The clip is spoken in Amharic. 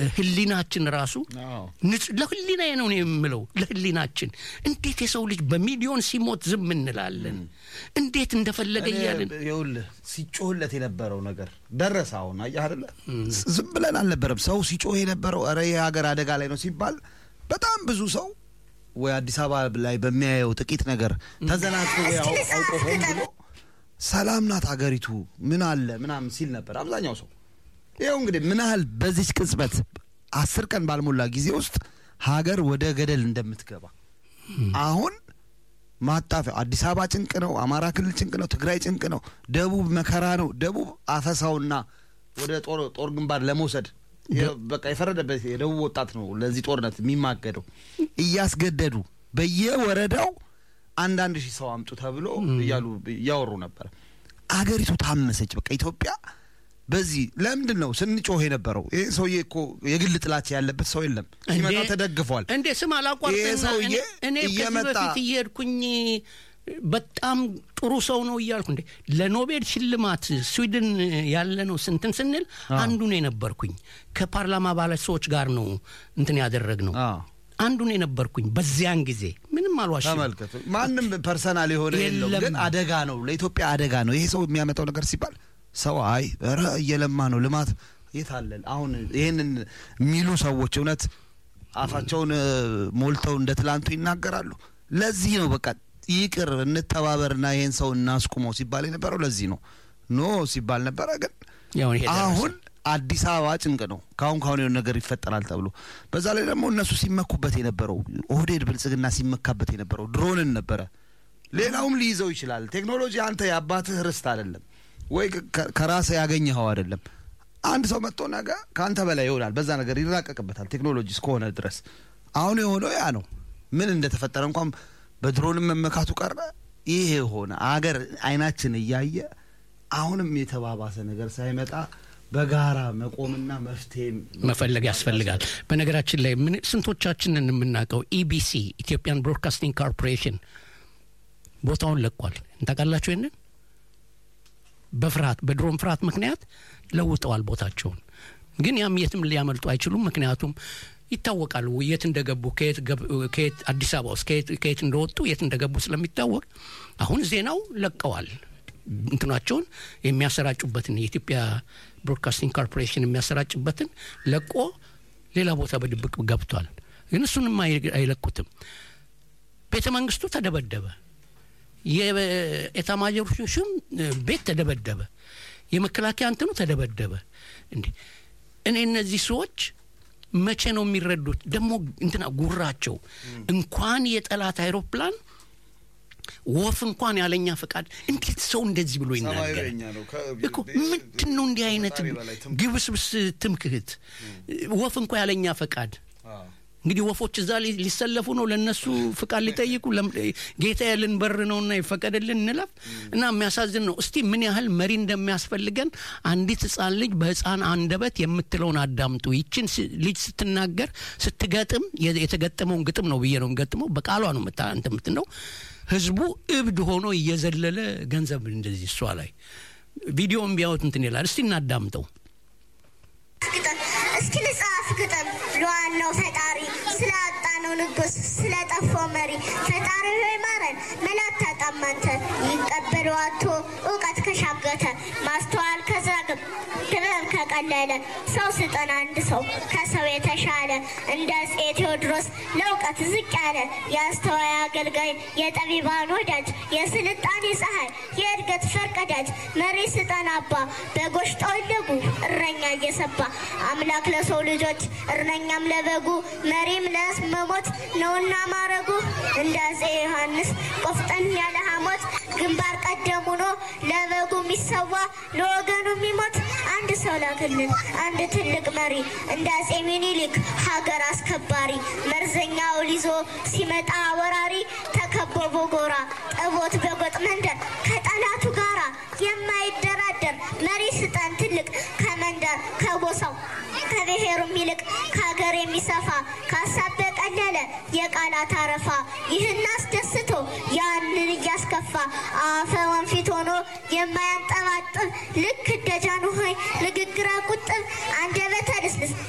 ለህሊናችን ራሱ አዎ። ንጹህ ለህሊናዬ ነው እኔ የምለው ለህሊናችን እንዴት የሰው ልጅ በሚሊዮን ሲሞት ዝም እንላለን እንዴት እንደፈለገ እያልን ይኸውልህ ሲጮህለት የነበረው ነገር ደረሰ። አሁን አየህ አይደለ? ዝም ብለን አልነበረም። ሰው ሲጮህ የነበረው ኧረ ይህ ሀገር አደጋ ላይ ነው ሲባል በጣም ብዙ ሰው ወይ አዲስ አበባ ላይ በሚያየው ጥቂት ነገር ተዘናግቶ ወይ አው- አውቆ ሆን ብሎ ሰላም ናት ሀገሪቱ ምን አለ ምናምን ሲል ነበር አብዛኛው ሰው። ይኸው እንግዲህ ምን ያህል በዚች ቅጽበት አስር ቀን ባልሞላ ጊዜ ውስጥ ሀገር ወደ ገደል እንደምትገባ አሁን ማጣፊያ አዲስ አበባ ጭንቅ ነው፣ አማራ ክልል ጭንቅ ነው፣ ትግራይ ጭንቅ ነው፣ ደቡብ መከራ ነው። ደቡብ አፈሳውና ወደ ጦር ጦር ግንባር ለመውሰድ የ- በቃ የፈረደበት የደቡብ ወጣት ነው ለዚህ ጦርነት የሚማገደው እያስገደዱ በየወረዳው አንዳንድ ሺህ ሰው አምጡ ተብሎ እያሉ እያወሩ ነበረ። አገሪቱ ታመሰች። በቃ ኢትዮጵያ በዚህ ለምንድን ነው ስንጮህ የነበረው? ይህ ሰውዬ እኮ የግል ጥላቻ ያለበት ሰው የለም። ሲመጣ እንዴ- ተደግፏል። እንዴ ስም አላቋርጥና ይሄ ሰውዬ እኔ- እኔ ከዚህ እየመጣ- በፊት እየሄድኩኝ በጣም ጥሩ ሰው ነው እያልኩ እንዴ ለኖቤል ሽልማት ስዊድን ያለ ነው ስንትን ስንል አንዱን የነበርኩኝ ከፓርላማ አባላት ሰዎች ጋር ነው እንትን ያደረግ ነው አዎ። አንዱን የነበርኩኝ በዚያን ጊዜ ምንም አልዋሽም ተመልከቱ። ማንም ፐርሰናል የሆነ የለውም፣ የለም። ግን አደጋ ነው፣ ለኢትዮጵያ አደጋ ነው። ይሄ ሰው የሚያመጣው ነገር ሲባል ሰው አይ ኧረ እየለማ ነው ልማት የት አለን? አሁን ይህንን የሚሉ ሰዎች እውነት አፋቸውን እ፣ ሞልተው እንደ ትላንቱ ይናገራሉ። ለዚህ ነው በቃ ይቅር እንተባበርና ይህን ሰው እናስቁመው ሲባል የነበረው ለዚህ ነው። ኖ ሲባል ነበረ ግን ያው ይሄ ደረሰ። አሁን አዲስ አበባ ጭንቅ ነው። ካሁን ካሁን የሆነ ነገር ይፈጠራል ተብሎ በዛ ላይ ደግሞ እነሱ ሲመኩበት የነበረው ኦህዴድ ብልጽግና ሲመካበት የነበረው ድሮንን ነበረ። ሌላውም ሊይዘው ይችላል። ቴክኖሎጂ አንተ የአባትህ ርስት አይደለም ወይ ከ- ከራስህ ያገኘኸው አይደለም። አንድ ሰው መጥቶ ነገ ከአንተ በላይ ይሆናል። በዛ ነገር ይራቀቅበታል ቴክኖሎጂ እስከሆነ ድረስ። አሁን የሆነው ያ ነው። ምን እንደተፈጠረ እንኳን በድሮንም መመካቱ ቀረ። ይሄ የሆነ አገር አይናችን እያየ አሁንም የተባባሰ ነገር ሳይመጣ በጋራ መቆምና መፍትሄ መፈለግ ያስፈልጋል። በነገራችን ላይ ምን ስንቶቻችንን የምናውቀው ኢቢሲ ኢትዮጵያን ብሮድካስቲንግ ኮርፖሬሽን ቦታውን ለቋል። እንታውቃላችሁ ይንን በፍርሃት በድሮን ፍርሃት ምክንያት ለውጠዋል ቦታቸውን። ግን ያም የትም ሊያመልጡ አይችሉም። ምክንያቱም ይታወቃል የት እንደገቡ ከየት ገብ- ከየት አዲስ አበባ ውስጥ ከየት ከየት እንደወጡ የት እንደገቡ ስለሚታወቅ አሁን ዜናው ለቀዋል። እንትናቸውን የሚያሰራጩበትን የኢትዮጵያ ብሮድካስቲንግ ኮርፖሬሽን የሚያሰራጭበትን ለቆ ሌላ ቦታ በድብቅ ገብቷል። ግን እሱንም አይ- አይለቁትም። ቤተ መንግስቱ ተደበደበ። የኤታማዦር ሹም ቤት ተደበደበ። የመከላከያ እንትኑ ተደበደበ። እንዴ እኔ እነዚህ ሰዎች መቼ ነው የሚረዱት? ደግሞ እንትና ጉራቸው እንኳን የጠላት አይሮፕላን ወፍ እንኳን ያለኛ ፈቃድ እንዴት ሰው እንደዚህ ብሎ ይናገራል? እኮ ምንድን ነው እንዲህ አይነት ግብስብስ ትምክህት? ወፍ እንኳ ያለኛ ፈቃድ እንግዲህ ወፎች እዛ ሊ- ሊሰለፉ ነው፣ ለነሱ ፍቃድ ሊጠይቁ ለም- ጌታ ያልን በር ነውና ይፈቀድልን እንለፍ እና የሚያሳዝን ነው። እስቲ ምን ያህል መሪ እንደሚያስፈልገን አንዲት ህፃን ልጅ በህፃን አንደበት የምትለውን አዳምጡ። ይችን ስ- ልጅ ስትናገር ስትገጥም የ- የተገጠመውን ግጥም ነው ብዬ ነው የምገጥመው። በቃሏ ነው የምታ- እንትን የምትለው ህዝቡ እብድ ሆኖ እየዘለለ ገንዘብ እንደዚህ እሷ ላይ ቪዲዮን ቢያዩት እንትን ይላል። እስቲ እናዳምጠው። ግጠም እስኪ ልጻፍ ግጠም ለዋናው ፈጣሪ ስላጣነው ንጉስ ስለጠፋው መሪ ፈጣሪ ሆይ ማረን መላት ታጣማንተ ይቀበል ዋቶ እውቀት ከሻገተ ማስተዋል ከዛግብ ጥበብ ከቀለለ ሰው ስጠን አንድ ሰው ከሰው የተሻለ እንደ አፄ ቴዎድሮስ ለእውቀት ዝቅ ያለ የአስተዋይ አገልጋይ የጠቢባን ወዳጅ የስልጣኔ ፀሐይ የእድገት ፈርቀዳጅ መሪ ስጠን አባ በጎች ጠወለጉ እረኛ እየሰባ አምላክ ለሰው ልጆች እረኛም ለበጉ መሪም ለመሞት ነውና ማረጉ እንደ አፄ ዮሐንስ ቆፍጠን ያለ ሐሞት ግንባር ቀደም ሆኖ ለበጉ የሚሰዋ ለወገኑ የሚሞት አንድ ሰው ላክልን አንድ ትልቅ መሪ እንደ አፄ ሚኒሊክ ሀገር አስከባሪ መርዘኛውን ይዞ ሲመጣ ወራሪ ተከቦ በጎራ ጠቦት በጎጥ መንደር ከጠላቱ ጋራ የማይደራደር መሪ ስጠን ትልቅ ከመንደር ከጎሳው ከብሔሩም ይልቅ ከሀገር የሚሰፋ ከሀሳብ በቀለለ የቃላት አረፋ ይህን አስደስቶ ያንን እያስከፋ አፈ ወንፊት ሆኖ የማያንጠባጥብ ልክ እንደ ጃንሆይ ንግግር ቁጥብ አንደበተ ልስልስ